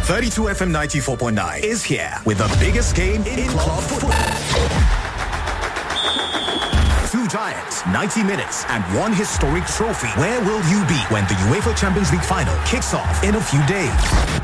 32 FM 94.9 is here with the biggest game in club football. Two giants, 90 minutes, and one historic trophy. Where will you be when the UEFA Champions League final kicks off in a few days?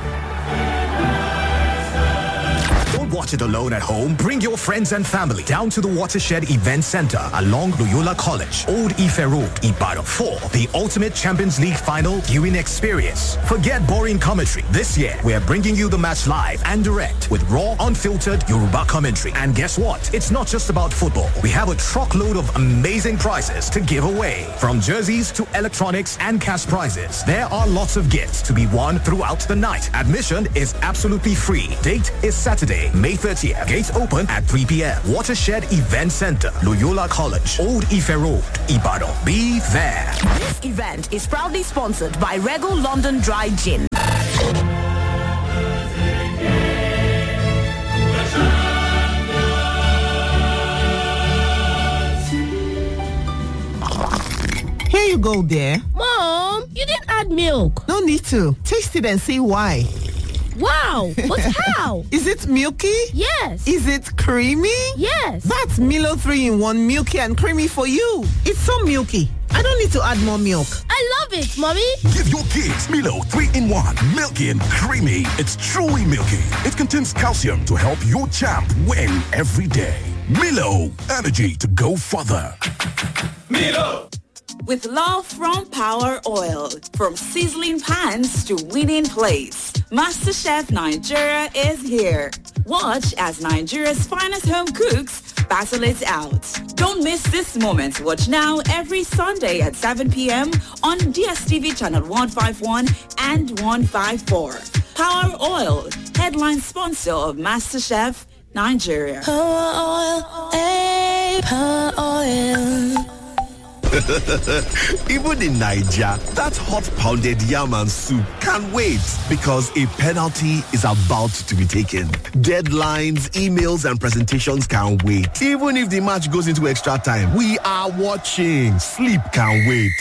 Don't watch it alone at home. Bring your friends and family down to the Watershed Event Center along Loyola College, Old Ife Road, Ibadan for the ultimate Champions League final viewing experience. Forget boring commentary. This year, we are bringing you the match live and direct with raw, unfiltered Yoruba commentary. And guess what? It's not just about football. We have a truckload of amazing prizes to give away. From jerseys to electronics and cash prizes, there are lots of gifts to be won throughout the night. Admission is absolutely free. Date is Saturday, May 30th. Gates open at 3 p.m. Watershed Event Center, Loyola College, Old Ife Road, Ibadan. Be there. This event is proudly sponsored by Regal London Dry Gin. Here you go, dear. Mom, you didn't add milk. No need to. Taste it and see why. Wow, but how? Is it milky? Yes. Is it creamy? Yes. That's Milo 3 in 1 milky and creamy for you. It's so milky. I don't need to add more milk. I love it, Mommy. Give your kids Milo 3 in 1. Milky and creamy. It's truly milky. It contains calcium to help your champ win every day. Milo, energy to go further. Milo! With love from Power Oil, from sizzling pans to winning plates, MasterChef Nigeria is here. Watch as Nigeria's finest home cooks battle it out. Don't miss this moment. Watch now every Sunday at 7 p.m. on DSTV channel 151 and 154. Power Oil, headline sponsor of MasterChef Nigeria. Power oil, hey, power oil. Even in Nigeria, that hot pounded yam and soup can't wait because a penalty is about to be taken. Deadlines, emails, and presentations can't wait. Even if the match goes into extra time, we are watching. Sleep can't wait.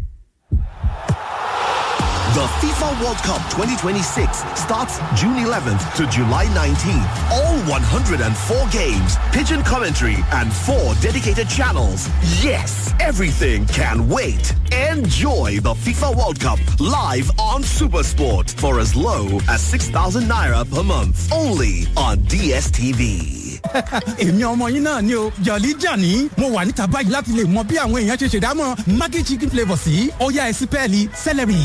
The FIFA World Cup 2026 starts June 11th to July 19th. All 104 games, pigeon commentary, and four dedicated channels. Yes, everything can wait. Enjoy the FIFA World Cup live on Supersport for as low as 6,000 naira per month. Only on DSTV. èmi ọmọ yín náà ni o jọ̀lí jàní mo wà níta báyìí láti lè mọ bí àwọn èèyàn ṣe ṣèdámọ̀ maggi chicken flavour sí ọ̀yá ẹ̀sìn pẹ́ẹ́lí celery.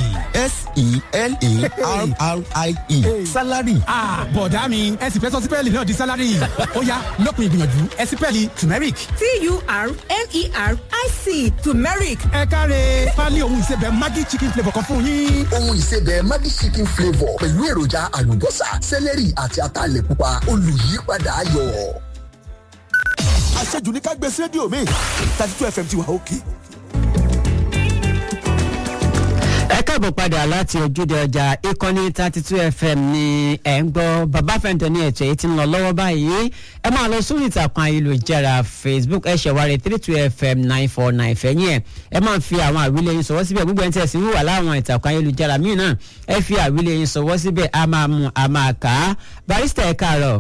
s-e-l-a-r-r-i-e salary. bọ̀dá mi ẹ̀sìn fẹ́ sọ sí pẹ́ẹ́lì náà di salary ọ̀yá lópin ìgbìyànjú ẹ̀sìn pẹ́ẹ́lì turmeric. t-u-r-m-e-r-i-c turmeric. ẹ káre pálí ohun ìsebẹ̀ maggi chicken flavour kan fún yín. ohun ìsebẹ̀ maggi chicken flavour pẹ̀lú èròjà àlùbọ́sà sẹ́lẹ̀rì àti ataalẹ̀ pupa olùyípadà ayọ̀. àṣejù ní ká gbé sí rédíò mi thirty two fm ti wà òkè. ẹ káàbọ̀ padà láti ojúde ọjà ìkànnì thirty two fm ní ẹ̀ ń gbọ́ bàbá fẹ́ǹtẹ̀ ní ètò èyí tí ń lọ lọ́wọ́ báyìí ẹ máa lọ sórí ìtàkùn ayélujára facebook ẹ ṣẹ̀wárí three two fm nine four nine fẹ̀yìn ẹ̀ ẹ máa fi àwọn àwílẹ̀ yín sọ̀wọ́ síbẹ̀ gbogbo ẹ̀ ń tẹ̀sí wíwà láwọn ìtàkùn ayélujára míì náà ẹ fi àwílẹ̀ yín sọ̀wọ́ síbẹ̀ a máa mú a máa kà á barista ẹ káàárọ̀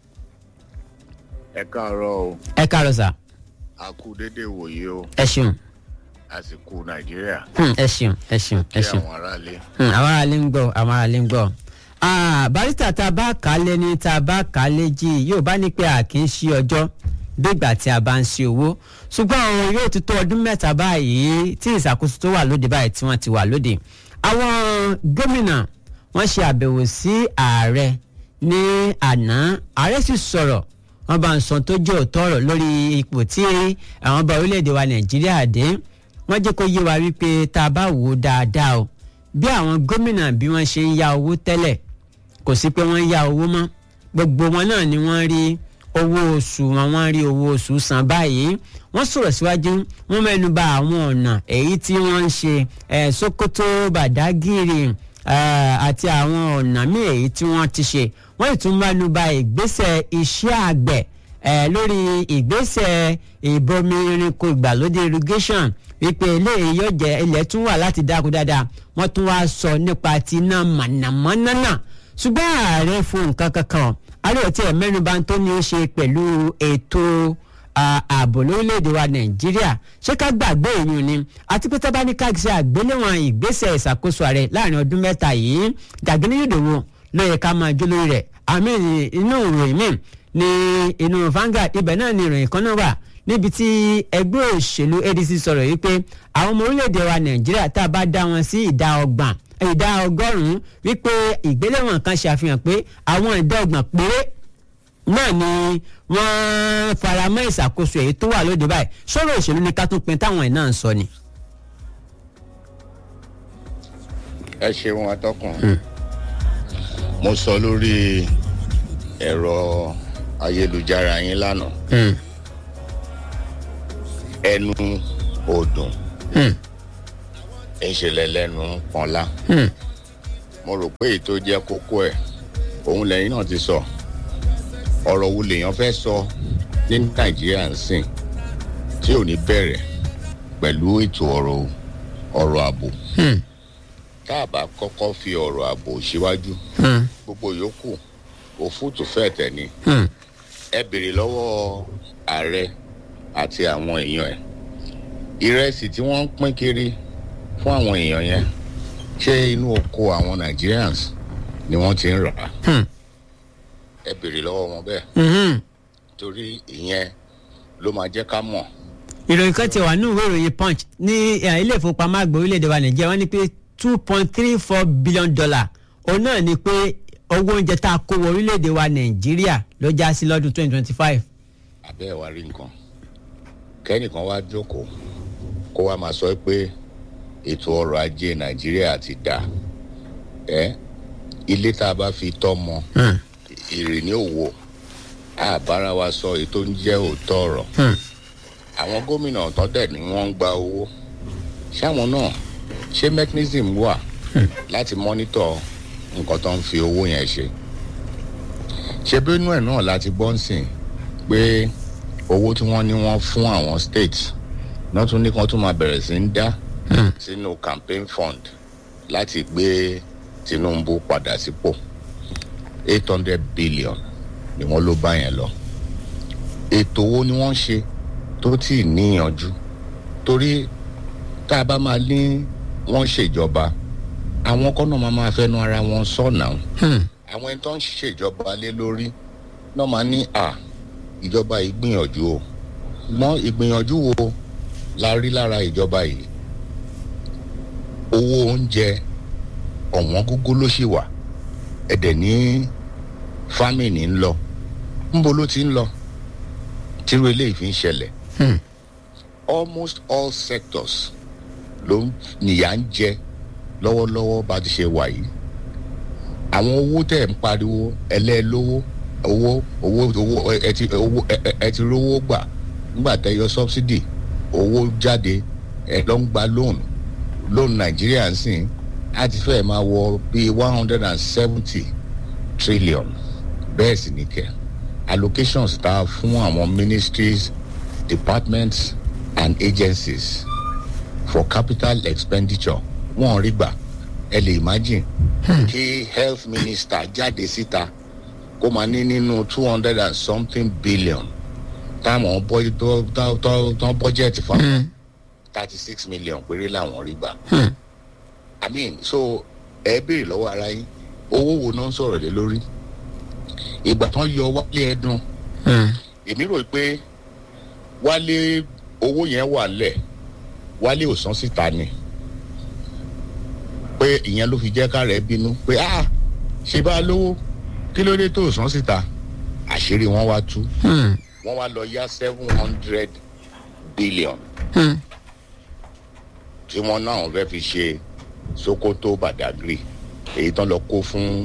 ẹ káàárọ̀ o ẹ káàárọ̀ sà a kú déédéé wòye o ẹ ṣeun àsìkò nàìjíríà Hmm, ẹ ṣeun ẹ ṣeun ẹ kí ṣeun àwọn aráalé. Hmm, àwọn aráalé ń gbọ́ àwọn aráalé ń gbọ́ Ah, barista tá a bá kà á lé ní tá a bá kà á lé jí yóò bá ní pé a kì í ṣí ọjọ́ gbígbà tí a bá ń ṣe owó ṣùgbọ́n àwọn yóò ti tó ọdún mẹ́ta báyìí tí ìṣàkóso tó wà lóde báyìí tí wọ́n ti wà lóde àwọn gómìnà wọ́n ṣe àbẹ̀wò sí ààrẹ ní àná ààrẹ sì sọ̀rọ̀ wọ́n bá ń sọ tó jẹ́ òótọ́ ọ̀rọ̀ lórí ipò tí àwọn ọba orílẹ̀-èdè wa nàìjíríà dé wọ́n jẹ́ kó yé wa wípé tá a bá wò ó dáadáa o bí àwọn gómìnà bí wọ́n ṣe ń ya owó tẹ́lẹ̀ kò sí pé wọ́n ń ya owó mọ́ gbogbo wọn náà ni wọ́n rí owó oṣù wọn wọ́n rí owó oṣù san báyìí wọ́n sọ̀rọ̀ síwájú wọ́n mẹ́nu bà àwọn ọ̀nà èyí tí wọ́n ń ṣe ẹ̀ sokoto badagiri ẹ̀ àti àwọn ọ̀nà míì èyí tí wọ́n ti ṣe wọ́n sì tún mẹ́nu bà ìgbésẹ̀ iṣẹ́ àgbẹ̀ ẹ̀ lórí ìgbésẹ̀ ìbomi irinko ìgbàlódé irrigation wípé eléyìí yóò jẹ́ ilẹ̀ tún wà láti dáko dáadáa wọ́n tún wá sọ nípa ti iná mànàmáná náà ṣùgbọ́n ààrẹ fún nǹkan kankan ààrẹ ò tiẹ̀ mẹ́nuba tó ní í ṣe pẹ̀lú ètò ààbò lórílẹ̀‐èdè wa nàìjíríà ṣé ká gbàgbé èyí ni àti pé tábà ní ká ṣe àgbéléwọ̀n ìgbésẹ̀ ìṣàkóso ààrẹ láàrin ọdún mẹ́ta yìí Gàgínní Yòdòwò ló yẹ ká máa jó lórí rẹ̀ àmì inú ìròyìn míì ní inú Vanguard ibẹ̀ náà ni ìròyìn kan náà wà níbi tí ẹgbẹ́ òṣèlú ADC sọ̀rọ̀ yìí pé àwọn ọmọ orílẹ̀-èdè wa nàìjíríà tá a bá dá wọn sí ìdá ọgbọ̀n ìdá ọgọ́rùn-ún wípé ìgbéléwọ̀n kan ṣàfihàn pé àwọn ìdá ọgbọ̀n péré náà ni wọ́n faramọ́ ìṣàkóso èyí tó wà lóde báyìí sọ̀rọ̀ òṣèlú ni ká tún pin táwọn ẹ̀ náà ń sọ ni. ẹ ṣeun atọ́kùn mo sọ lórí ẹ̀rọ ayélujára yín lánàá ẹnu ọdún ìṣẹ̀lẹ̀ lẹ́nu pọ́nlá mo rò pé èyí tó jẹ́ kókó ẹ̀ òun lẹ́yìn náà ti sọ ọ̀rọ̀ wo lèèyàn fẹ́ sọ ní nàìjíríà ń sìn tí ò ní bẹ̀rẹ̀ pẹ̀lú ètò ọ̀rọ̀ ọ̀rọ̀ ààbò tá a bá kọ́kọ́ fi ọ̀rọ̀ ààbò síwájú gbogbo yòókù òfútù fẹ́ tẹ̀ ni ẹ béèrè lọ́wọ́ ààrẹ àti àwọn èèyàn ẹ̀ ìrẹsì tí wọ́n ń pín kiri fún àwọn èèyàn yẹn ṣé inú oko àwọn Nigerians ni wọ́n ti ń rà á ẹ béèrè lọ́wọ́ wọn bẹ́ẹ̀ torí ìyẹn ló máa jẹ́ ká mọ̀. ìròyìn kan ti wà ní ìwé ìròyìn punch ní ilé ìfowópamọ́ àgbà orílẹ̀-èdè wa nàìjíríà wọ́n ní pé two point three four billion dollar òun náà ni pé owó oúnjẹ tá a kó wọ orílẹ̀-èdè wa nàìjíríà ló já sí lọ́dún twenty twenty five. abẹ́ ẹ̀ wá rí nǹkan kẹ́nìkan wá jókòó kó wá máa sọ pé ètò ọrọ̀ ajé nàìjíríà ti dà ẹ́ ilé tá a bá fi tọ́ mọ èrè ní òwò àbára wa sọ èyí tó ń jẹ́ òótọ́ ọ̀rọ̀ àwọn gómìnà tó dẹ̀ ni wọ́n ń gba owó ṣáwọn náà ṣé mechanism wà láti mọ́nítọ̀ nǹkan tó ń fi owó yẹn ṣe ṣe bínú ẹ̀ náà láti gbọ́ ń sìn pé owó tí wọ́n ní wọ́n fún àwọn states náà tún ní kan tún máa bẹ̀rẹ̀ sí ń dá sínú campaign fund láti gbé Tinubu padà sípò eight hundred billion ni wọ́n ló bá yẹn lọ ètò wo ni wọ́n ṣe tó tí ì níyànjú torí tá a bá máa ní wọ́n ṣèjọba àwọn kọ́nà máa máa fẹ́nu ara wọn sọ̀nà àwọn ẹni tó ń ṣèjọba lé lórí náà máa ní à ìjọba yìí gbìyànjú o mọ ìgbìyànjú wo la rí lára ìjọba yìí owó oúnjẹ ọ̀wọ́n gógó ló ṣì wà ẹ̀dẹ̀ ní fámìnì ń lọ ńbo ló ti ń lọ tírú eléyìí fi ń ṣẹlẹ̀ almost all sectors ló nìyà ń jẹ lọ́wọ́lọ́wọ́ bá ti ṣe wà yìí àwọn owó tẹ̀ ń pariwo ẹlẹ́ẹ̀lówó owó owó owó ẹ ti owó ẹ ti rówó gbà nígbà tẹ yọ subsidy owó jáde ẹ lọ ń gba loan loan nàìjíríà ń sìn á ti fẹ́ máa wọ bíi one hundred and seventy trillion bẹ́ẹ̀ sì ní kẹ́ allocations tá a fún àwọn ministries departments and agencies for capital expenditure wọ́n rí gbà ẹ lè imagine kí health minister jáde síta kó máa ní nínú two hundred and something billion táwọn tán budget fún thirty six million péré làwọn rí gbà. i mean so ẹ béèrè lọ́wọ́ ara yín owó wo náà ń sọ̀rọ̀ lé lórí ìgbà tán yọ wálé ẹdun èmi rò pé wálé owó yẹn wà lẹ̀ wálé ò san síta ni pé ìyẹn ló fi jẹ́ ká rẹ̀ bínú pé ah ṣe bá lówó kí ló dé tó san síta àṣírí wọn wá tú wọn wá lọ yá seven hundred billion tí wọn náà fẹ́ fi ṣe sokoto badagry èyí tán lọ kó fún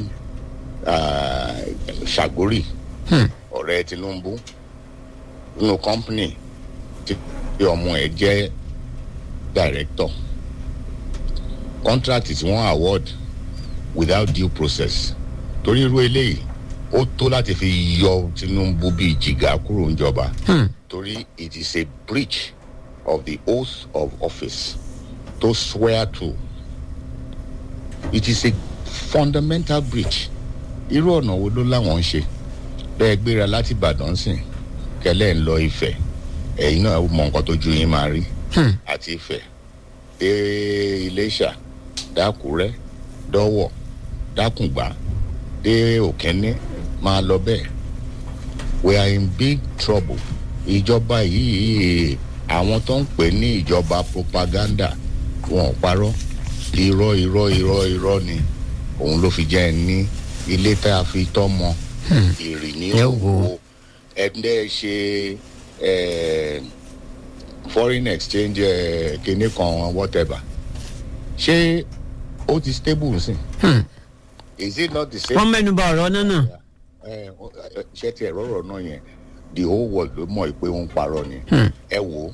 ṣàgórì ọ̀rẹ́ tinubu nínú company tí ọmọ ẹ̀ jẹ́ director contract tí wọ́n award without due process torí irú eléyìí ó tó láti fi yọ tinubu bíi jìgá kúrò níjọba torí it is a breach of the oath of office to swear to it is a fundamental breach irú ọ̀nà wo ló láwọn ń ṣe bẹ́ẹ̀ gbéra láti ìbàdàn sìn kẹlẹ́ ń lọ ìfẹ́ ẹ̀yin náà mọ nǹkan tó ju yín máa rí àti ìfẹ́ dé iléṣà dákúrẹ́ dọ́wọ̀ dákùngbà dé òkẹ́ni máa lọ bẹ́ẹ̀ we are in big trouble ìjọba yìí àwọn tó ń pè ní ìjọba propaganda wọn ò parọ́ irọ́ irọ́ irọ́ irọ́ ni òun ló fi jẹ́ ẹ ní ilé tá a fi tọ́ mọ ìrì ní òwò ẹ̀ńdẹ́ ṣe eh, foreign exchange eh, kinní kan whatever ṣé ó ti stable nsìn is it not the same. wọ́n mẹ́nu bà ọ̀rọ̀ náà náà. ẹ ẹ ṣé tiẹ̀ rọ̀rọ̀ náà yẹn the whole world ló mọ̀ pé ó ń parọ́ ni ẹ wò ó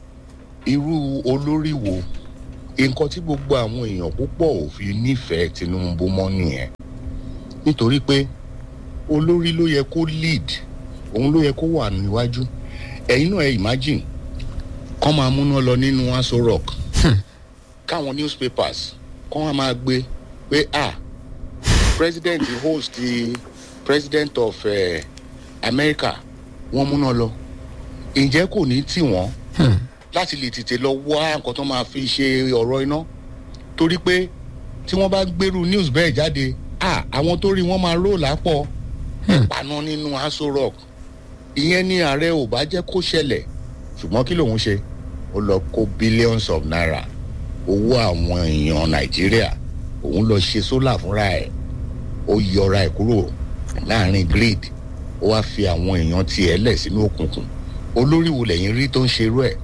irú olórí wo nǹkan tí gbogbo àwọn èèyàn púpọ̀ ò fi nífẹ̀ẹ́ tinubu mọ́ nìyẹn nítorí pé olórí ló yẹ kó lead òun ló yẹ kó wà níwájú ẹ̀yin náà ẹ imagine kọ́ máa múná lọ nínú aso rock káwọn newspapers kọ́ wọn máa gbé pé ah president host the president of uh, america wọ́n múná lọ ǹjẹ́ kò ní tì wọ́n láti lè tètè lọ wá nǹkan tó máa fi ṣe ọ̀rọ̀ iná torí pé tí wọ́n bá gbèrú news bẹ́ẹ̀ jáde ah àwọn tó rí wọ́n máa ró lápọ̀ ìpaná nínú aso rock ìyẹn ní ààrẹ ò bá jẹ́ kó ṣẹlẹ̀ ṣùgbọ́n kí lòun ṣe ó lọ kó billions of naira owó àwọn èèyàn nàìjíríà òun lọ ṣe sólà fúnra ẹ̀ ó yọra ẹ̀ kúrò láàrin grid ó wá fi àwọn èèyàn tiẹ̀ lẹ̀ sínú òkùnkùn olórí wo lẹ́yìn rí tó ń ṣerú ẹ̀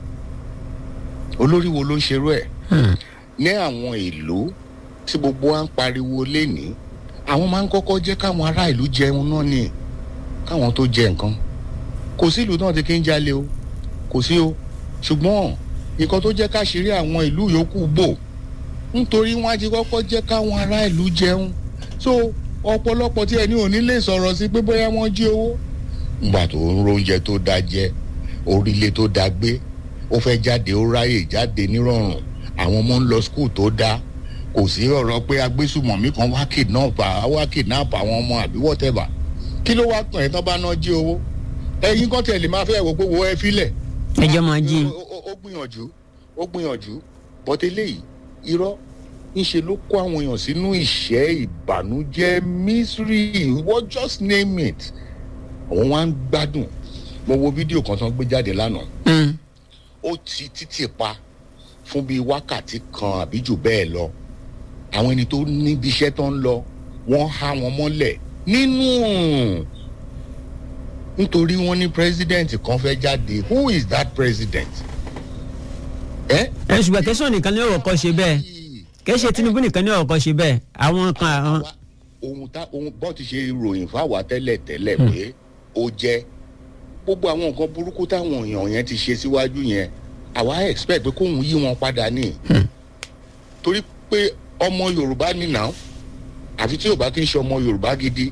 olórí wo ló ń ṣerú ẹ̀ ní àwọn ìlú tí gbogbo wa ń pariwo lénìí àwọn máa ń kọ́kọ́ jẹ́ káwọn ará ìlú jẹun náà ni káwọn tó jẹ nǹkan kò sí ìlú náà tí kì í jalè o kò sí o ṣùgbọ́n nǹkan tó jẹ́ káṣírí àwọn ìlú yòókù bò nítorí wọ́n á ti kọ́kọ́ jẹ́ káwọn ará ìlú jẹun so ọ̀pọ̀lọpọ̀ tí ẹni ò ní lè sọ̀rọ̀ sí pé bóyá wọ́n jí owó ngbà tó ń róúnjẹ tó dáa jẹ orílẹ̀ tó dáa gbé ó fẹ́ jáde ó ráyè jáde nírọ̀rùn àwọn ọmọ ń lọ skul tó dáa kò sí ọ̀rọ̀ pé agbésùmọ̀mí kan wá kidnap wá kidnap àwọn ọmọ àbí whatever kí ló wá tàn ẹ́ tán bá ná jí owó ẹ̀yin kan tẹ̀lé máa fẹ́ wò pé wo ẹ filẹ̀. ẹjọ́ máa jí. ó gbìyànjú ó gbìyànjú bọ́tẹ́ léyìí irọ́ ńṣe ló kó àwọn èèyàn sínú ìṣẹ́ ìbànújẹ́ misery what just name it àwọn wá ń gbádùn mo wo fídíò kan tán gbé jáde lánàá ó ti títì pa fún bíi wákàtí kan àbí jù bẹ́ẹ̀ lọ àwọn ẹni tó níbi iṣẹ́ tó ń lọ wọ́n há wọn mọ́lẹ̀ nínú nítorí wọ́n ní president kan fẹ́ jáde who is that president. ẹ ẹ ṣùgbọ́n kẹsàn-án nìkan ní ọ̀rọ̀ kan ṣe bẹ́ẹ̀ kẹ́sẹ̀ tinubu nìkan ní ọ̀rọ̀ kan ṣe bẹ́ẹ̀ àwọn kan àwọn. ohun tá ohun bọ́ ti ṣe ròyìn fáwa tẹ́lẹ̀ tẹ́lẹ̀ pé ó jẹ́ gbogbo àwọn nǹkan burúkú táwọn èèyàn yẹn ti ṣe síwájú yẹn àwa expect pé kóun yí wọn padà ní. torí pé ọmọ yorùbá nìyà àfi tí yorùbá kì í ṣe ọmọ yorùbá gidi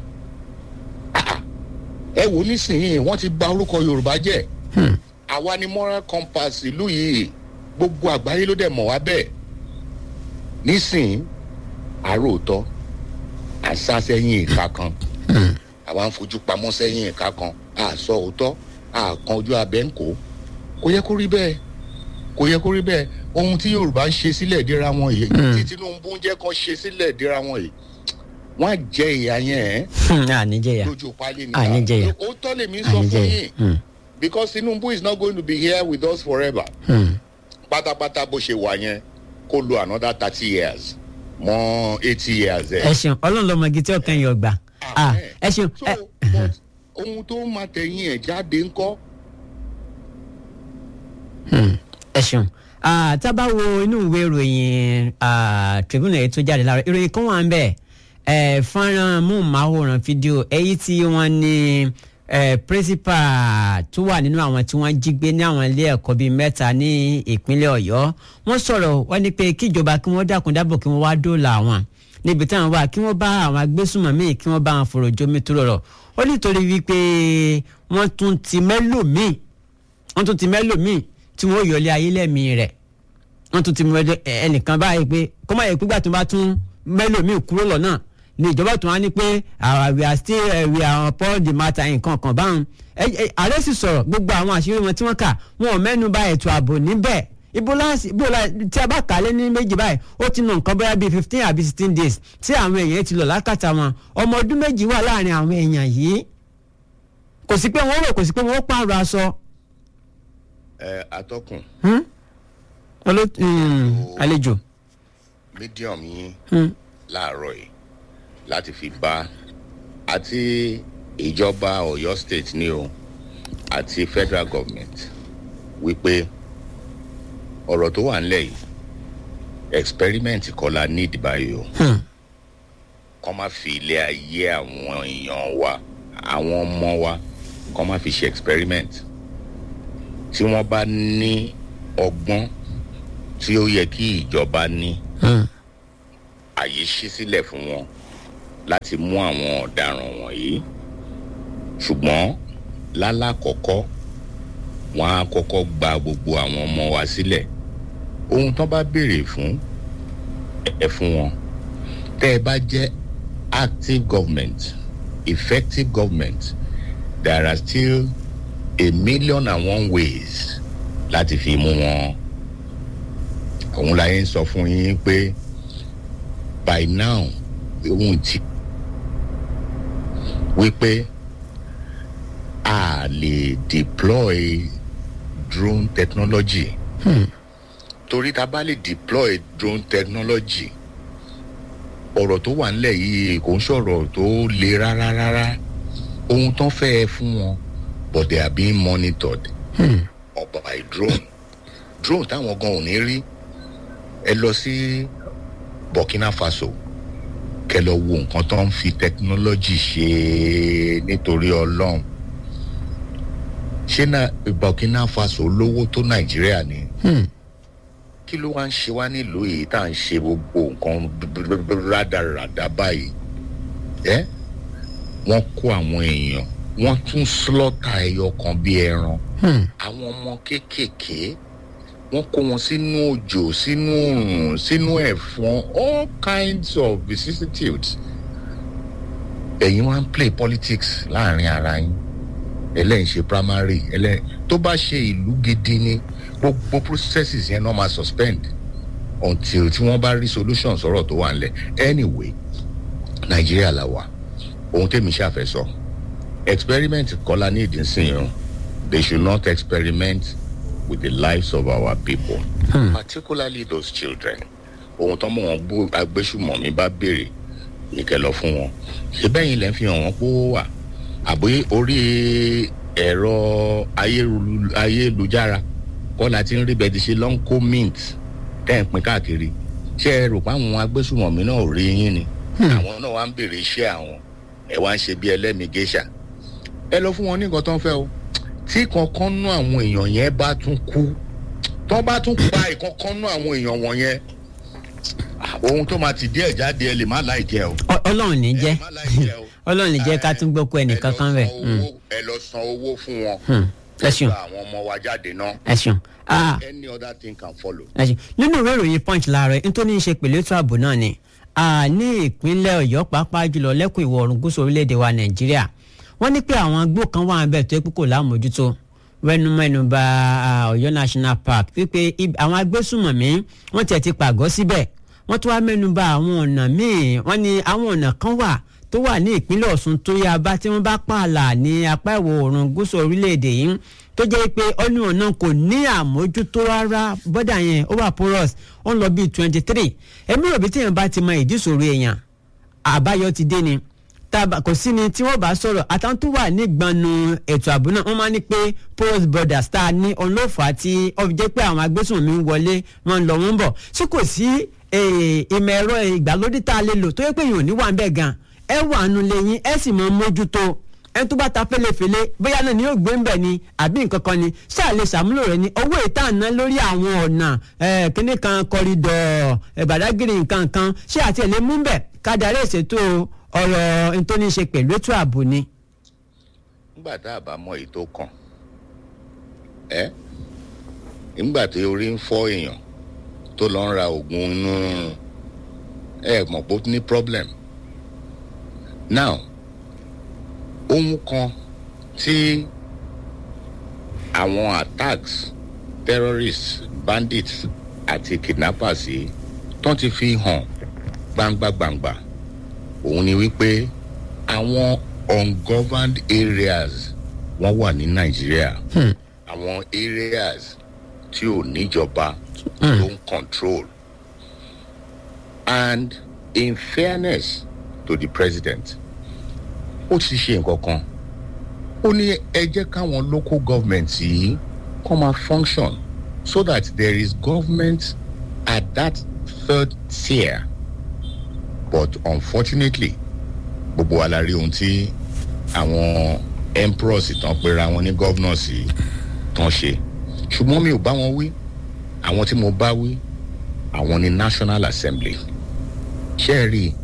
ẹ wò nísìnyìí wọ́n ti bà orúkọ yorùbá jẹ́ àwa ni moral compass ìlú yìí gbogbo àgbáyé ló dẹ̀ mọ̀ wá bẹ́ẹ̀ nísìnyìí àròótọ́ àṣà sẹ́yìn ìka kan àwa ń fojú pamọ́ sẹ́yìn ìka kan àṣọ òótọ́ àkan ojú abẹ́ ń kó kò yẹ kó rí bẹ́ẹ̀ kò yẹ kó rí bẹ́ẹ̀ ohun tí yorùbá ń ṣe sílẹ̀ dira wọn yìí tí tinubu ń jẹ́ kan ṣe sílẹ̀ dira wọn yìí wọ́n á jẹ ìyá yẹn ẹ́ àníjẹyà lójú pálí ni àníjẹyà ó tọ́ lèmi sọ fún yín because tinubu is not going to be here with us forever pátápátá bó ṣe wà yẹn kó lo another thirty years mọ eighty years ẹ. ẹ ṣeun ọlọ́run lọ́mọ igi tí ọkàn yóò gbà ẹ ṣeun. ohun tó máa tẹ̀yìn ẹ̀ jáde ńkọ́. ẹ ṣeun tá a bá wo inú ìwé ìròyìn tribune èyí tó jáde lára ìròyìn kan wà ń bẹ̀ fọ́nrán múmáwòrán fídíò èyí tí wọ́n ní pírísípà tó wà nínú àwọn tí wọ́n jí gbé ní àwọn ilé ẹ̀kọ́ bíi mẹ́ta ní ìpínlẹ̀ ọ̀yọ́ wọ́n sọ̀rọ̀ wọ́n ní pé kíjọba kí wọ́n dákun dábò kí wọ́n wá dóòlà àwọn níbi táwọn wà kí wọ́n bá àwọn agbésùnmọ̀mí kí wọ́n bá wọn fòrò jómi tó rọrọ̀ ó nítorí wípé wọ́n tún ti mẹ́lòmíì wọ́n tún ti mẹ́lòmíì tí wọ́n yọlé ayé lẹ́mìí rẹ̀ wọ́n tún ti mẹ́lò ẹnìkan báyìí pé kọ́mọ̀ yẹ pígbà tó bá tún mẹ́lòmíì kúrò lọ́nà ni ìjọba tó wá ní pé we are still uh, we are upon the matter nǹkan kan báwọn ààrẹ sì sọ̀rọ̀ gbogbo àwọn àṣírí wọn tí wọ́n kà wọn ò mẹ́nu bà ètò ààbò níbẹ̀ ibo láti ibo la tí a bá kà á lé ní méjì báyìí ó ti nà nǹkan bóyá bíi fifteen àbí sixteen days tí àwọn èèyàn ti lọ lákàtà wọn ọmọ ọdún méjì wà láàrin àwọn èèyàn yìí kò sí pé wọ́n rò kò sí pé wọ́n pààrọ̀ aṣọ. ẹ atọ́kùn. àlejò. medium yín láàárọ̀ yìí láti fi bá àti ìjọba ọ̀yọ́ state ni o àti federal government wípé ọ̀rọ̀ tó wà nílẹ̀ yìí experiment kọ́ la need báyìí o kọ́ má fi ilé ayé àwọn èèyàn wa àwọn ọmọ wa kọ́ má fi ṣe experiment tí wọ́n bá ní ọgbọ́n tí ó yẹ kí ìjọba ní àyè ṣí sílẹ̀ fún wọn láti mú àwọn ọ̀daràn wọ̀nyí ṣùgbọ́n lálàkọ́kọ́ wọn á kọ́kọ́ gba gbogbo àwọn ọmọ wa sílẹ̀ ohun tán bá béèrè fún ẹ fún wọn tẹ́ ẹ bá jẹ́ active government effective government there are still a million and one ways láti fi mú wọn òun la yẹn sọ fún yín pé by now ohun ti wípé a lè deploy drone technology hmm. torí ta bá lè deploy drone technology ọ̀rọ̀ tó wà nílẹ̀ yìí kò ń sọ̀rọ̀ tó le rárá rárá ohun tán fẹ́ fún wọn but they are being monitored hmm. by drone drone táwọn gan ò ní rí ẹ lọ sí burkina faso kẹ lọ wo nǹkan tó ń fi technology ṣe nítorí ọlọ́run ṣé náà burkina faso lówó tó nàìjíríà ni kí ló wá ń ṣe wá nílùú yìí tá à ń ṣe gbogbo nǹkan rádaràdà báyìí ẹ wọ́n kó àwọn èèyàn wọ́n tún slọ́tà ẹyọ kan bí ẹran àwọn ọmọ kéékèèké wọ́n kó wọn sínú òjò sínú òrùn sínú ẹ̀fọn all kinds of vicissitudes ẹ̀yin wá ń play politics láàrin ara yín ẹlẹ́yìn ṣe primary ẹlẹ́yìn tó bá ṣe ìlú gidi ni gbogbo processes yẹn náà máa suspend until tí wọ́n bá rí solution sọ̀rọ̀ tó wà nílẹ̀ anyway nàìjíríà là wà ohun tèmi ṣàfẹ́ sọ experiment kọ́lá ní ìdínsìn o they should not experiment with the lives of our people hmm. particularly those children ohun tó mọ wọn bó agbésùmọ̀mí bá béèrè nìkẹ́ lọ fún wọn ṣé bẹ́yìn lẹ́ fi hàn wọ́n pé ó wà àbí orí ẹ̀rọ ayélujára kọ́ la ti ń rí bẹ́ẹ̀ ti ṣe long co mint tẹ́ ń pin káàkiri ṣé ẹ rò pé àwọn agbésùmọ̀mí náà ò rí yín ni àwọn náà wá ń béèrè iṣẹ́ àwọn ẹ wá ń ṣe bí ẹlẹ́mìí géṣà ẹ lọ fún wọn ní nǹkan tó ń fẹ́ o tí kankan nú àwọn èèyàn yẹn bá tún kú tó bá tún pa ìkankan nú àwọn èèyàn wọ̀nyẹn ohun tó máa ti díẹ̀ jáde ẹ lè má láì jẹ o. ọlọ́run ní jẹ́ ọlọ́run ní jẹ́ ká tún gbọ́ kó ẹnìkan kan rẹ̀. ẹ lọ san owó fún wọn. ẹ ṣeun àwọn ọmọ wa jáde náà. ẹ ṣeun. any other thing can follow. ẹ ṣeun nínú ìwé ìròyìn punch láàárọ̀ nítorí ṣe pẹ̀lú ètò ààbò náà ni ní ìpínlẹ̀ ọ̀yọ́ pàápàá jùlọ lẹ́kùn ìwọ̀ oòrùn gúúsù orílẹ̀-èdè wa nàìjíríà wọ́n ní pé àwọn agbó kan wà bẹ́ẹ̀ tó yẹ pé kò lámòjútó wẹnumẹnuba ọ̀yọ́ national park wípé àwọn agbésùmọ̀mí wọ́n tiẹ̀ ti pàgọ́ síbẹ̀ wọ́n tún wá mẹ́nuba àwọn ọ̀nà míì wọ́n ní àwọn ọ̀nà kan wà tó wà ní ìpínlẹ̀ ọ̀ṣun tó yá bá tí wọ́n bá pààlà ní apá ìwọ̀ oòrùn gúúsù orílẹ̀-èdè yìí tó jẹ́ pé ọ̀nà ọ̀nà kò ní àmójútó rárá bọ́dà yẹn ó wà porous ó ń lọ bíi twenty three èmi rò bí téèyàn bá ti mọ ìdí ìṣòro èèyàn àbáyọ ti dé ni tàbá kò sí ni tí wọ́n bá sọ̀rọ̀ àtàwọn tó wà nígbànú ètò ààbò náà wọ́n máa ní pé porous borders tá a ní ọlọ́fà tí ó fi jẹ́ pé àwọn agbésùnmí ń wọlé wọn lọ wọn bọ̀ tí kò sí ìmọ̀ ẹ̀rọ ìgbàlódé tá a lè lò tó yẹ pé èèyàn ò ní wà ń bẹ̀ gan ẹ wà nù lẹ́yìn ẹ sì mọ mójútó ẹni tó bá ta fẹ́lẹ́fẹ́lẹ́ bóyá náà ni yóò gbé ń bẹ̀ ni àbí nǹkan kan ni ṣáà lè ṣàmúlò rẹ̀ ni owó ìta ná lórí àwọn ọ̀nà kíní kan kọrídọ̀ ẹ̀bàdágìrì nǹkan kan ṣé àti ẹ̀ lè mú bẹ̀ kádàrí ìṣètò ọ̀rọ̀ nítorí ṣe pẹ̀lú ètò ààbò ni. nígbà tá a bá mọ èyí tó kàn ẹ nígbà tí orí ń fọ́ èèyàn tó lọ ń ra oògùn inú rúnrún ẹ mọ̀ pé ó ní problem now ohun kan tí àwọn attacks terrorists bandits àti kidnappers yìí tán ti fi hàn gbangba-gbangba òun ni wípé àwọn ungoverned areas wọ́n wà ní nàìjíríà àwọn areas tí ò níjọba ló ń control and in fairness to the president ó ti ṣe nǹkan kan ó ní ẹ jẹ́ káwọn local government yìí kọ́ máa function so that there is government at that third tier but unfortunately gbogbo wa la rí ohun tí àwọn emperors tán pera wọn ní governors yìí tán ṣe ṣùgbọ́n mi ò bá wọn wí àwọn tí mo bá wí àwọn ní national assembly ṣe é rí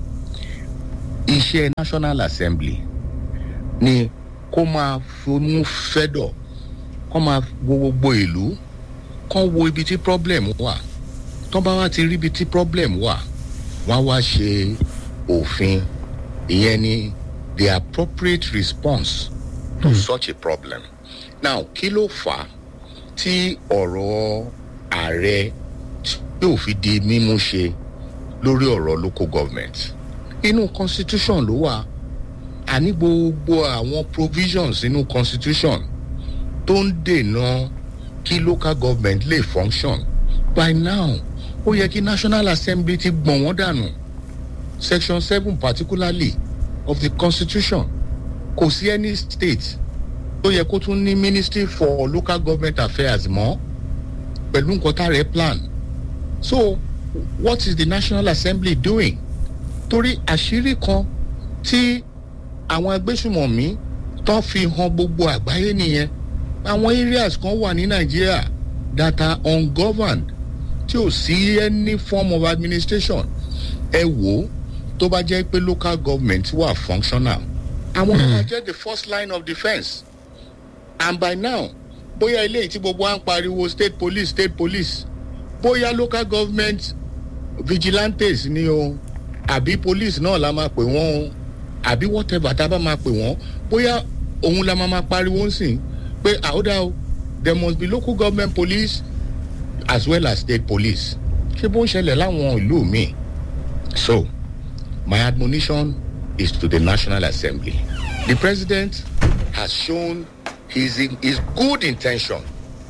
iṣẹ́ national assembly ni kó máa fomú fẹ́dọ̀ kó máa wo gbogbo ìlú kó wo ibi tí problem wà tó bá wá ti rí ibi tí problem wà wọ́n á wá ṣe òfin ìyẹn ni the appropriate response to such a problem now kí ló fà á tí ọ̀rọ̀ ààrẹ yóò fi di mímú ṣe lórí ọ̀rọ̀ local government inú constitution ló wà àní gbogbo àwọn provisions inú constitution tó ń dènà kí local government lè function by now ó yẹ kí national assembly ti gbọ̀n wọ́n dànù section seven particularly of the constitution kò sí any state tó yẹ kó tún ní ministry for local government affairs mọ́ pẹ̀lú nǹkan tá rẹ̀ plan so what is the national assembly doing torí àṣírí kan tí àwọn agbésùmọ̀mí tán fi hàn gbogbo àgbáyé nìyẹn àwọn areas kan wà ní nàìjíríà that are ungoverned tí ò sí any form of administration ẹ wò ó tó bá jẹ́ pé local government wà functional àwọn náà jẹ́ the first line of defence and by now bóyá ilé tí gbogbo wa ń pariwo state police state police bóyá local government vigilantes ni o àbí police náà la máa pè wọ́n o àbí whatever tá a bá máa pè wọ́n bóyá òun la máa máa pariwo ń sìn pé àódà o there must be local government police as well as state police ṣé bó ń ṣẹlẹ̀ láwọn ìlú míì so my admonition is to the national assembly the president has shown his his good intention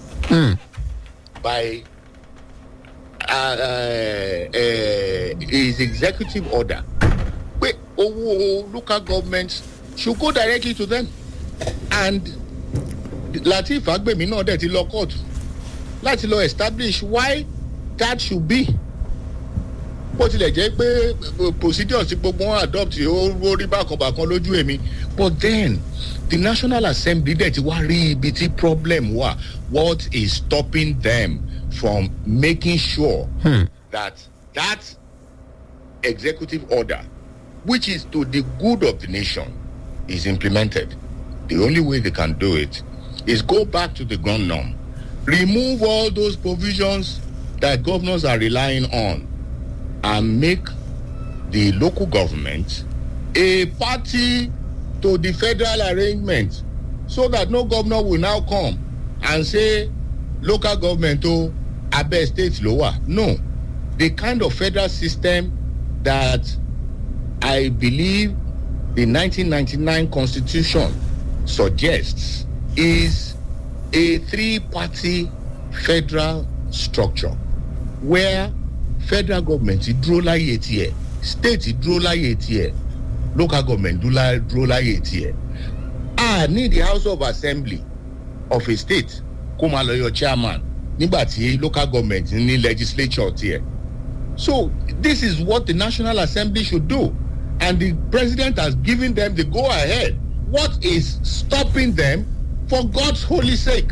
by uh, uh, uh, his executive order pé owó local government should go directly to them and latif agbemi náà dẹ̀ ti lọ court láti lọ establish why that should be bó tilẹ̀ jẹ́ pé procedure tí gbogbo wọn adopt ó rí bákanbàkan lójú èmi but then the national assembly dẹ̀ ti wá rí ibi tí problem wà what is stopping them from making sure hmm. that that executive order which is to the good of the nation is implemented the only way they can do it is go back to the ground norm remove all those provisions that governors are relying on and make the local government a party to the federal arrangement so that no governor will now come and say local government o abeg state lower no the kind of federal system that i believe the 1999 constitution suggests is a three-party federal structure where federal government dúró láyè tiẹ̀ state dúró láyè tiẹ̀ local government dúró láyè tiẹ̀ a ní the house of assembly of a state kó máa lọ yọ chairman nígbà tí local government ní legislature tiẹ̀ so this is what the national assembly should do and the president has given them the go ahead what is stopping them for god's holy sake.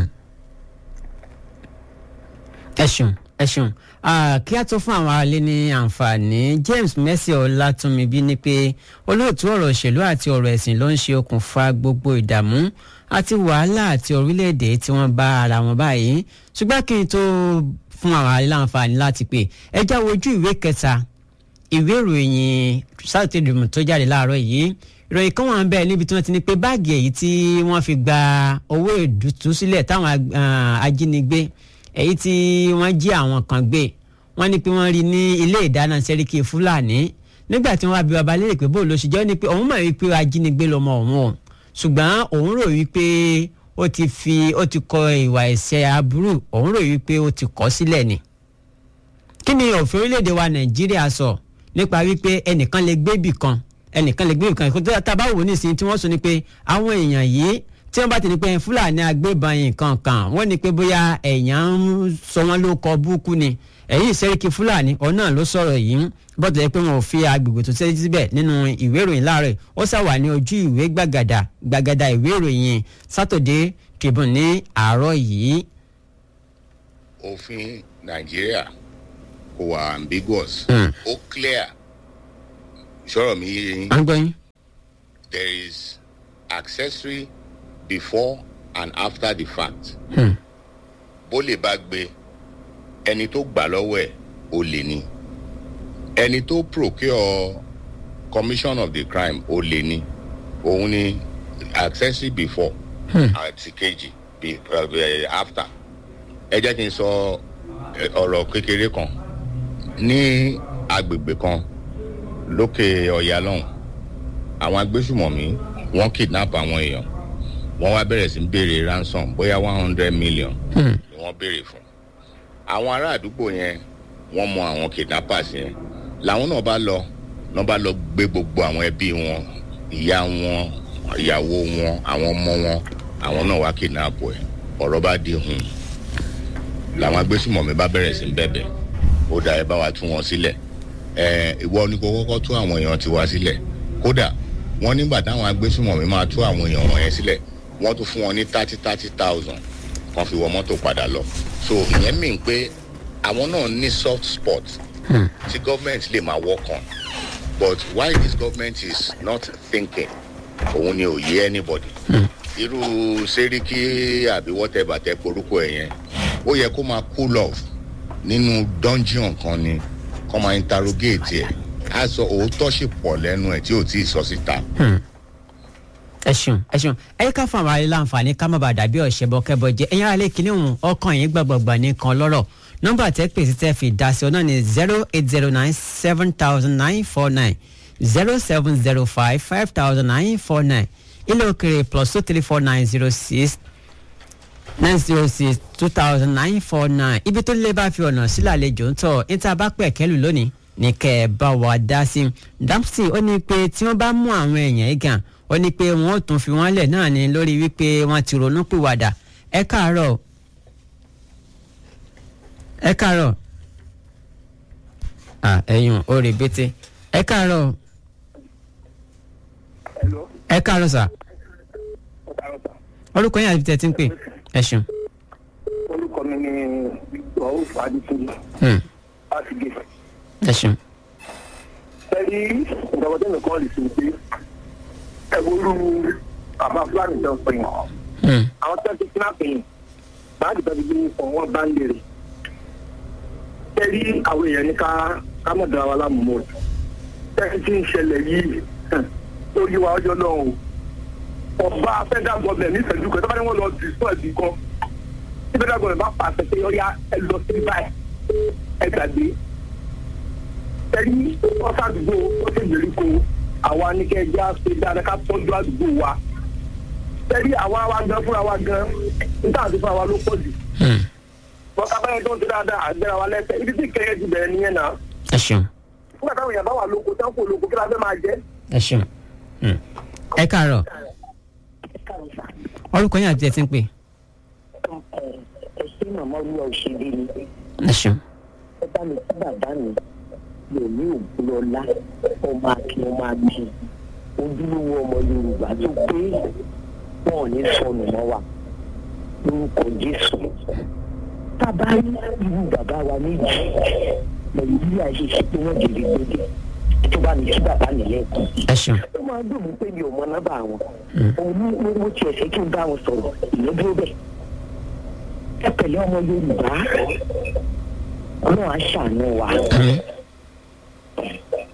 ẹ ṣeun ẹ ṣeun kí a tó fún àwọn aráalé ní àǹfààní james mercy ọlátúnmíbí ni pé olóòtú ọ̀rọ̀ òṣèlú àti ọ̀rọ̀ ẹ̀sìn ló ń ṣe okùnfà gbogbo ìdààmú àti wàhálà àti orílẹ̀-èdè tí wọ́n bá ara wọn báyìí ṣùgbọ́n kí n tó fún àwọn aráalé láǹfààní láti pè ẹ já wojú ìwé kẹta ìwé ìròyìn Saturday Tribune tó jáde láàárọ̀ yìí ìròyìn kan wà ń bẹ níbi tí wọ́n ti ní pé báàgì èyí tí wọ́n fi gba owó ìdútúsílẹ̀ táwọn ajínigbé èyí tí wọ́n jí àwọn kan gbé wọ́n ní pé wọ́n rí ní ilé ìdáná sẹ́ríkì fúlàní nígbà tí wọ́n wá bí baba léèrè pé bóòlù oṣù jẹ́ ní pé òun mọ̀ wípé ajínigbé lọ́mọ òun o ṣùgbọ́n òun rò wípé ó ti fi ó ti kọ ìwà ẹ̀ṣẹ̀ aburú òun rò wípé ó ti kọ́ sílẹ̀ ni. kí ni òfin orílẹ̀-èdè wa nàìjíríà sọ nípa wípé ẹnìkan lè gbé ibì kan ẹnìkan lè gbé ibì kan tá a bá wò nísìnyí tí wọ́n sọ ni pé àwọn èèyàn yìí tí wọ́n bá ti ní pé fúlàní agbébọn yìí kankan wọ́n ní pé bóyá ẹ̀yàn ń sọ wọ́n ló kọ búkú ni ẹ̀yìn sẹ́ríkì fúlàní ọ̀hún náà ló sọ̀rọ̀ yìí bọ́tọ̀ yẹ pé wọn ò fi agbègbè tó ṣe síbẹ̀ nínú ìwé ìròyìn láàárọ̀ ó ṣàwà ní ojú ìwé gbàgàdà gbàgàdà ìwé ìròyìn Saturday Tribune ní àárọ̀ yìí. òfin nàìjíríà kò wà ambiguous ó clear ìṣòro mi yé yín. à ń gbọ́ yín. there is accessory before and after the fact. bó lè bá gbé ẹni tó gbà lọ́wọ́ ẹ̀ ó lè ní ẹni tó procure commission of the crime ó lè ní òun ni accessory before àti kejì after ẹ jẹ́ kí n sọ ọ̀rọ̀ kékeré kan ní agbègbè kan lókè ọ̀yà lọ́hùn àwọn agbésùmọ̀mí wọ́n kidnap àwọn èèyàn wọ́n wá bẹ̀rẹ̀ sí béèrè ransom bóyá one hundred million ni wọ́n béèrè fún àwọn ará àdúgbò yẹn wọ́n mọ àwọn kidnappers yẹn làwọn náà bá lọ náà bá lọ gbé gbogbo àwọn ẹbí wọn ìyá wọn ìyàwó wọn àwọn ọmọ wọn àwọn náà wá kidnap ẹ ọ̀rọ̀ bá di hùn làwọn agbésùmọ̀mí bá bẹ̀rẹ̀ sí bẹ̀bẹ̀ ó dà ẹ bá wa tú wọn sílẹ̀ ẹ ìwọ ni kò kọ́kọ́ tú àwọn èèyàn tiwa sílẹ̀ kódà wọ́n nígbà táwọn agbésùmọ̀mí máa tú àwọn èèyàn wọ̀nyẹn sílẹ̀ wọ́n tún fún wọn ní thirty thirty thousand kan fi wọ mọ́tò padà lọ so ìyẹn mìíràn pé àwọn náà ní soft spot tí government lè máa work on but why this government is not thinking òun ni ò yé anybody irú sẹ́ríkì àbí whatever tẹ porúkọ ẹ̀ yẹn ó yẹ kó máa cool off nínú dungeon kan ni kó máa interrogate ẹ̀ á sọ òótọ́ sì pọ̀ lẹ́nu ẹ̀ tí ò tí ì sọ síta. ẹ ṣeun ẹ ṣeun ẹ ká fún àwọn aráàlú láǹfààní ká má bàa dàbí ọ̀ṣẹ́bọ kẹbọ jẹ ẹ̀yin aráàlú kìíní òun ọkàn yín gbàgbọ́gbà nìkan lọ́rọ̀ nọ́mbà tẹ́ pèsè tẹ́ fi dá sí ọ náà ni zero eight zero nine seven thousand nine four nine zero seven zero five five thousand nine four nine ilé òkèrè plus two three four nine zero six nine zero six two thousand nine four nine ibi tó lé bá fi ọ̀nà sílẹ̀ àlejò ń tọ̀ níta bá pẹ̀ kẹ́lù lónìí ní kẹ́ ẹ bá wa dá sí i Dempsey ó ní pé tí wọ́n bá mú àwọn èèyàn yìí gan ó ní pé wọ́n ó tún fi wọ́n lẹ̀ náà ní lórí wípé wọ́n ti ronú pìwàdà ẹ káàárọ̀ ẹ káàárọ̀ à ẹ̀yùn ó rè bété ẹ káàárọ̀ ẹ káàárọ̀ sà orúkọ yín àti tẹ̀ tí ń pè ẹ ṣeun. orúkọ mi ni rauf aditunji láti gé. ẹ ṣeun. ẹni ìjọba tẹ́lẹ̀ kọ́ lè sìn pé ẹ wúlú àbá fúlàní tó ń pè yàn. àwọn tó ń ti sinapì yìí báàgì tó ti gbé fún wọn bá ń lèrè. ẹni àwọn èèyàn ní ká ká mọ̀ dára wa lámùmọ́ o. ẹni tí ń ṣẹlẹ̀ yìí ó yí wa ọjọ́ náà o. ọba federal government ní ìfẹ̀jú kan tó bá ní wọ́n lọ dì sọ ẹ̀dì kan tí federal government bá pàṣẹ pé ọ̀ya ẹ lọ sí báyìí ẹ gbàgbé ẹni ọ̀sàdúgbò ó sì gbèríko àwa ní kẹ́ ẹ jẹ́ àṣẹ dáadáa ká tọ́jú àdúgbò wa ẹni àwa wa gan fúnra wa gan níta àti fúnra wa ló pọ̀ jù wọ́n ká báyẹn tó ń ṣe dáadáa àgbẹ̀rẹ̀ wa lẹ́sẹ̀ ibi tí kẹ́yẹ ti bẹ̀rẹ̀ nìyẹn náà ẹ ṣeun nígbà táwọn èèyàn bá wà lóko tán kò lóko kí la fẹ́ máa jẹ́. ẹ ṣeun ẹ káàárọ̀ orúkọ yín àti tẹ̀ tí ń pè ẹ ṣe màmá olúwa òṣèré ni ẹ ṣeun. ẹ bá mi sí bàbá mi yóò ní ògbólọlá ọmọ akin ọmọ akin ojúlówó ọmọ yorùbá tó pé wọn ò ní sọnù mọ́ wa lórúkọ jésù tábà rí irú bàbá wa méjì nàìjíríà ṣe ṣe pé wọn jèrè gbẹdẹ tó bá mi sí bàbá mi lẹ́ẹ̀kan. ẹ ṣeun. ó máa dùn mí pé mi ò mọ nọ́mbà wọn òun ní mo tiẹ̀ fẹ́ kí n bá wọn sọ̀rọ̀ ìyẹn dúró bẹ́ẹ̀ ẹ pẹ̀lú ọmọ yorùbá ọlọ́run á ṣàánú wa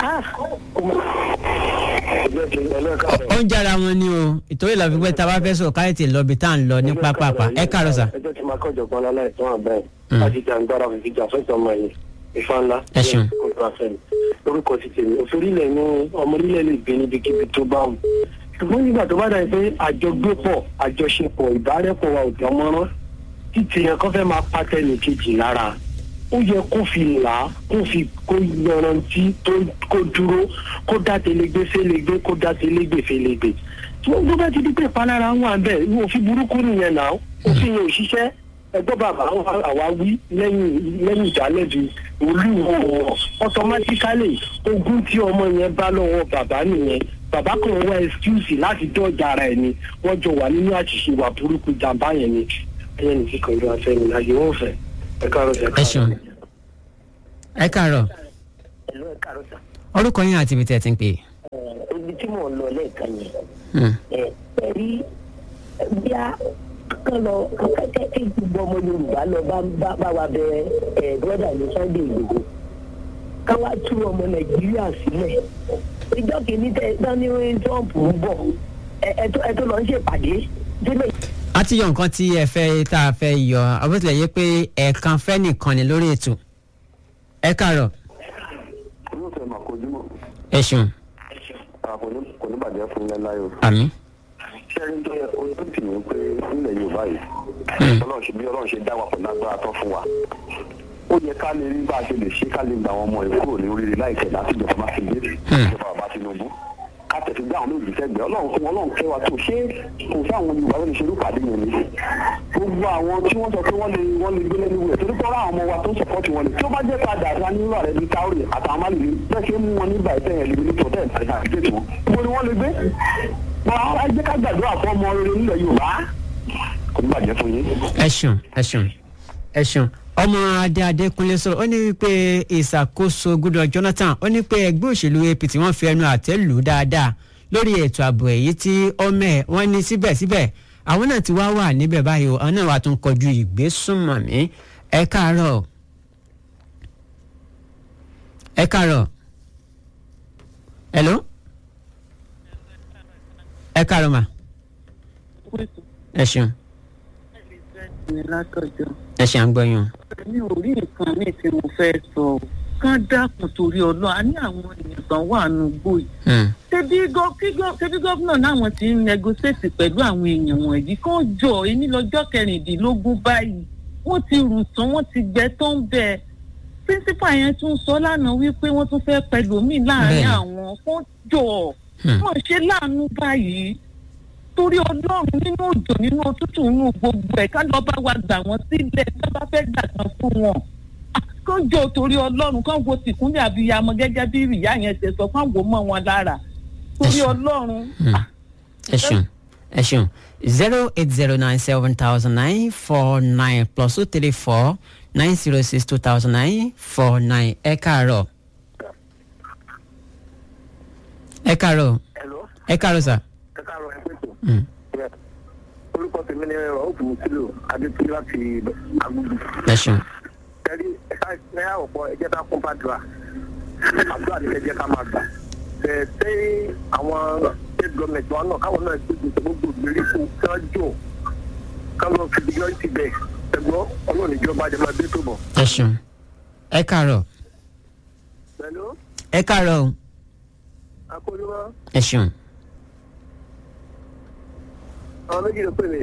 ó ń jára wọn ni o ìtòrí ìlànà pípẹ́ tá a bá fẹ́ sọ̀rọ̀ káyọ̀tì lọ́bi tá à ń lọ ní pápápá ẹ káàárọ̀ sà. ẹjọ́ tí máa kọ́jọ̀ kan lálẹ́ ìtàn àbẹ́ láti jà ń gbára fìdí jà fẹ́tọ̀ ọmọ yìí ìfà ńlá Ẹ ṣeun. kótó àfẹ́ni lórúkọ ti tèmi òfin ní ọmọ orílẹ̀ lè gbé níbikíbi tó bá wù ṣùgbọ́n nígbà tó bá dà pé àjọgbépọ̀ àjọṣepọ̀ ìbárẹ́pọ̀ wa ò dán mọ́rán títí yẹn kọ́ fẹ́ máa pátẹ́ ní kejì lára ó yẹ kó fi là á kó fi kó yanrantí tó kó dúró kó dá telegbe félegbe kó dá telegbe félegbe tí wọ́n gbọ́ bá ti di pé ìpalára wà bẹ́ẹ̀ ní òfin burúkú nìyẹn náà òfin yẹn ò ṣiṣẹ́ ẹgbẹ́ bàbá àwa wí lẹ́yìn lẹ́yìn ìdálẹ́bi olúwo wọn automatically ogún tí ọmọ yẹn bá lọ́wọ́ bàbá nìyẹn bàbá kan wá excuse láti dọ́jà ara ẹ̀ ni wọ́n jọ wà nínú àṣìṣe wà burúkú jàmbá yẹn ni ẹ̀yẹn ní kíkan ìlú afẹ́ mi láyé wọ́n fẹ́ ẹ káàárọ̀ sí ẹ ẹ ṣeun ẹ káàárọ̀ ẹ̀lú ẹ̀ káàárọ̀ sà. orúkọ yín àti ibi tí ẹ ti ń pè Ẹ̀, ibi tí mò ń lọ lẹ́ẹ̀kan yẹn é. ẹ̀ ẹ̀ rí bí a kán lọ kẹ́kẹ́ kí gbogbo ọmọ yorùbá lọ bá bá bá wa bẹ ẹ̀ brọ́dà ní sunday ìgbòho ká wá tú ọmọ nàìjíríà sílẹ̀ ìjọ kìíní tẹ dání trump ń bọ̀ ẹ̀ ẹ̀ tó ẹ̀ tó lọ ń ṣèpàdé délé a ti yọ nǹkan tí ẹ fẹ́ tá a fẹ́ yọ àbótilẹ̀ yẹ pé ẹ̀ẹ̀kan fẹ́ nìkan ni lórí ètò ẹ káàárọ̀ olóòtú mà kojú mọ́ ẹ ṣeun kò ní kò ní bàjẹ́ fún ilẹ̀ láyò. àmì ṣẹ́rí tó yẹ ojú tì mí pé nílẹ̀ yorùbá yìí ọlọ́run ṣe bí ọlọ́run ṣe dá wa pọ̀ lágbára tán fún wa ó yẹ ká lè rí bá a ṣe lè ṣe ká lè gba àwọn ọmọ rẹ̀ kúrò ní oríire láìpẹ́ láti ìjọba máa fi gbé ìjọba bàbá tinubu ká tẹ̀sí gbá àwọn méjì sẹ́gbẹ̀ẹ́ ọlọ́run fún ọlọ́run kẹ́ wa tó ṣé kò sáwọn yorùbá ló lè ṣerú pàdé yẹn ni gbogbo àwọn tí wọ́n sọ pé wọ́n lè wọ́n lè gbé lẹ́nu rẹ̀ torí pé ọ̀rọ̀ àwọn ọmọ wa tó ń sọ̀pọ̀tì wọn ni tí ó bá jẹ́ padà àti anírò rẹ̀ bíi káórì àtàwọn máa lè rí bẹ́ẹ̀ ṣe ń mú wọn nígbà ìtẹ́ yẹn lè ní tọ́tẹ́ ìtàgé àti gẹ̀ẹ́tì wọn. mo ni wọ́n lè gbé wọn á jẹ́ ká gbàdúrà fún ọmọ rere nílẹ̀ yorùbá kò ní bàjẹ́ fún yín. ẹ ṣeun ẹ ṣeun ẹ ṣeun ọmọ adé adékúnlé sọ̀rọ̀ ó ní wípé ìṣàkóso goodluck jonathan ó ní pé ẹgbẹ́ òṣèlú apc wọ́n fi ẹnu àtẹ́ lù ú dáadáa lórí ètò ààbò èyí tí ọmọ ẹ̀ wọ́n ní síbẹ̀síbẹ̀ àwọn náà ti wá wà níbẹ̀ báyìí o àwọn náà wà tún kọjú ìgbésùnmọ̀mí ẹ káàárọ̀ ẹ káàárọ̀ hello ẹ káàárọ̀ mà ẹ ṣeun ní látọjọ ẹ ṣe à ń gbọ́ yín o. mi ò rí nǹkan mi tí mo fẹ́ sọ o kán dákun torí ọlọ́ a ní àwọn èèyàn kan wà nù gbòì ṣebí gọ- kí gọ- ṣebí gómìnà náwọn ti ń negotiate pẹ̀lú àwọn èèyàn wọ̀nyí kán jọ èmi lọ́jọ́ kẹrìndínlógún báyìí wọ́n ti rù tán wọ́n ti gbẹ tó ń bẹ píńsípà yẹn tún sọ lánàá wípé wọ́n tún fẹ́ pẹ̀lú mi láàrin Bẹ́ẹ̀ni. àwọn kán jọ Hmm. wọ́n ṣe láàánú báyìí torí ọlọ́run nínú òjò nínú òtútù nínú gbogbo ẹ̀ ká lọ́ bá wa gbà wọ́n sílẹ̀ tó bá fẹ́ gbà kan fún wọn. kán jọ torí ọlọ́run kán wo tìkúnlẹ̀ àbíyamọ gẹ́gẹ́ bí ìyá yẹn ṣe sọ kán wò mọ́ wọn lára torí ọlọ́run. ẹ ṣeun ẹ ṣeun zero eight zero nine seven thousand nine four nine plus two three four nine zero six two thousand nine four nine ẹ káàárọ̀. ẹ káàárọ̀ ẹ káàárọ̀ sà. Mm. orúkọ tèmi ni ọ̀hún sílò adétúndé láti agbègbè. ẹ ṣeun ẹ̀rí ẹ̀ka ọ̀pọ̀ ẹ̀jẹ̀ ká kún pàdùrà àdúrà ní ẹ̀jẹ̀ ká máa gbà. ẹ̀ ṣé àwọn state government wọn náà káwọn náà ṣe gbèsè gbogbo ìgbèríko kí wọ́n jò ká lọ fi security bẹ̀ ẹ̀gbọ́n ọlọ́run ìjọba jẹ́ máa dé tó bọ̀. ẹ ṣeun ẹ káàárọ̀ pẹ̀lú ẹ káàárọ̀ o akóyúmọ́ ẹ ṣeun àwọn méjì ló pè mí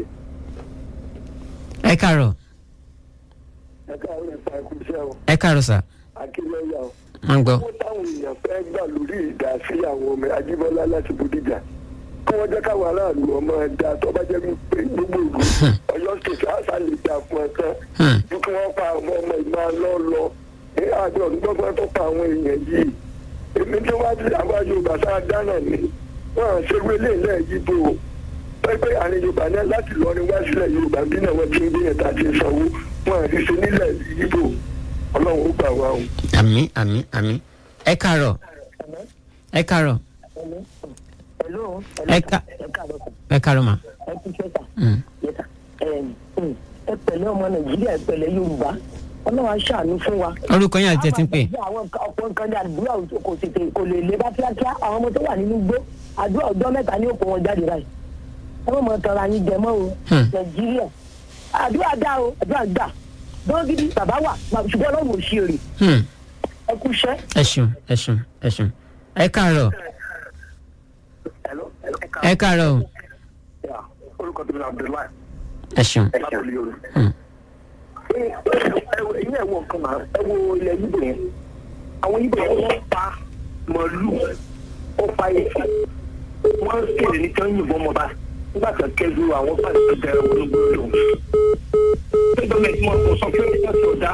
ẹ káàárọ̀ ẹ̀ka àwọn ẹ̀ka ẹ̀kú iṣẹ́ o ẹ káàárọ̀ sà akílẹ̀yà o. máa ń gbọ́. owó táwọn èèyàn fẹ́ gbà lórí ìdásí àwọn ọmọ ajíbọ́lá láti bòdìjà kí wọ́n jẹ́ káwọn aráàlú ọmọ ẹ̀dá tó bá jẹ́ wípé gbogbo ìlú ọ̀yọ́ state àṣà lè dà fún ẹ̀kan ju kí wọ́n pa àwọn ọmọ ìgbà lọ lọ ní àjọ ọ̀dọ́gbọ́n tó pa àwọn èèyàn yìí èmi tí wọ́n ti àwọn yorùbá sáà dáná ni wọ́n à ń ṣe wélé ilẹ̀ yíbo pẹ́pẹ́ àárín yorùbá náà láti lọ ní wá sílẹ̀ yorùbá bí náà wọ́n ti ń gbìyànjú àti ìsanwó wọ́n à ń ṣe nílẹ̀ yíbo ọlọ́run ó gbà wá o. àmì àmì àmì ẹ káàárọ̀ ẹ káàárọ̀ Hello. ẹ ká ẹ káàárọ̀ mà. ẹ kú iṣẹ́ sà. Mm. Yes, sà. Ẹ ẹ pẹ̀lẹ́ ọmọ Nàìjíríà ẹ pẹ̀lẹ́ Yorùbá ọlọ́run á ṣàánú fún wa. orúkọ yín àti tẹ̀tí ń pè. àwọn nǹkan- ọ̀pọ̀ nǹkan ní àdúrà kò tètè kò lè lé bá kíákíá àwọn ọmọ tó wà nínú igbó àdúrà ọjọ́ mẹ́ta ní òkú wọn jáde báyìí. ẹ má mọ tọrọ àyín jẹ mọ́ o nàìjíríà àdúrà dá o àdúrà gbà gbọ́n gidi bàbá wà ṣùgbọ́n ọlọ́run ò ṣe èrè Hmm. ẹ kú iṣẹ́. ẹ ṣeun ẹ ṣeun ẹ ṣeun ẹ káàárọ̀ ẹ káàárọ̀ o. orúkọ tó ní abdullahi. ẹ ṣeun. látòlí yorùbá. Hmm. ẹ̀yin ẹ̀ wọ nǹkan náà ẹ wo ilẹ̀ yíbo yẹn àwọn yíbo yẹn wọ́n pa màálù ó pa ẹ̀fọ́ wọ́n ń kéde ní kí wọ́n yìnbọn mọ́ bá nígbà tó kẹ́jú àwọn pàṣẹ tó bẹ̀rẹ̀ wọn lóko lòun. ṣé gọ́ọ̀mẹ̀ntì mọ̀ kó sọ pé wọ́n ti ọ̀dà.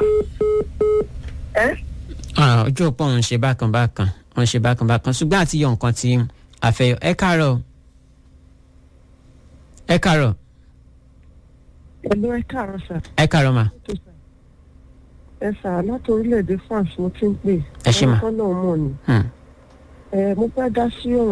Ah, ojú òpó òun ṣe bákan bákan òun ṣe bákan bákan ṣùgbọ́n àti yọ nǹkan tí a fẹ́ yọ ẹ káàárọ̀ o. ẹ káàárọ̀ Ẹ̀lú ẹ káàárọ̀ sà. ẹ káàárọ̀ mà Ẹ sà láti orílẹ̀-èdè France mo ti ń pè. Ẹ ṣé mà. Orúkọ náà mọ̀ ni. Hmm. Ẹ mo fẹ́ dá sí ọ̀rọ̀